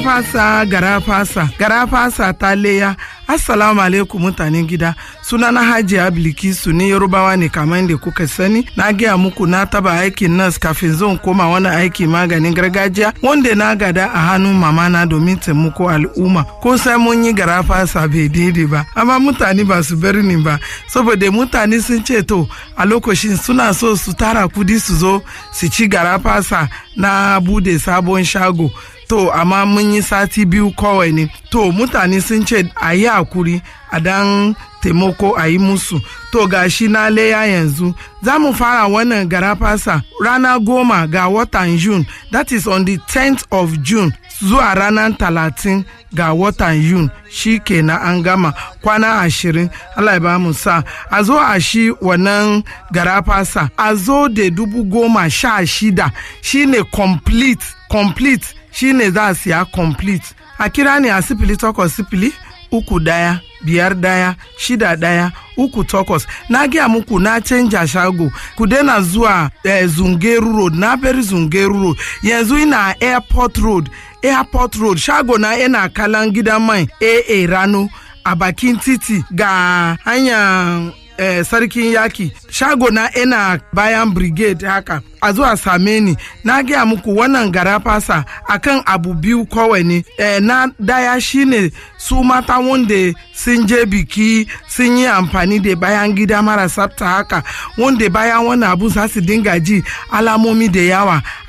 garafasa garafasa garafasa ta leya assalamu alaikum mutanen gida sunana hajiya bilkisu ne yarubawa ne kamar da kuka sani na gaya muku na taba aikin nas kafin zan koma wani aiki maganin gargajiya wanda na gada a hannun mamana domin taimako al'umma ko sai mun yi garafasa bai daidai ba amma mutane ba su bar ni ba saboda mutane sun ce to a lokacin suna so su tara kudi su zo su ci garafasa na bude sabon shago to amma mun yi sati biyu kawai ne to mutane sun ce a yi hakuri a dan taimako a yi musu to gashi na leya yanzu za mu fara wannan garafasa rana goma ga watan june that is on the 10th of june zuwa ranar talatin ga watan yun shi kenan an gama kwana ashirin allah ya ba mu sa a zo a shi wannan garafasa a zo da dubu goma sha shida shine complete complete shine za a siya complete a kira ne a sifili takwas sifili uku daya biyar daya shida daya uku takwas na gaya muku na canja shago ku daina zuwa eh, zungeru road na bari zungeru road yanzu ina airport road airport road shago na yana kalan gidan mai aa rano a bakin titi ga hanyar eh, sarkin yaki shago na ina bayan brigade haka a zuwa same ni na gaya muku wannan gara fasa akan abu biyu kawai ne eh, na daya shine su mata wanda sun je biki sun yi amfani da bayan gida mara tsafta haka wanda bayan wannan abu za su dinga ji alamomi da yawa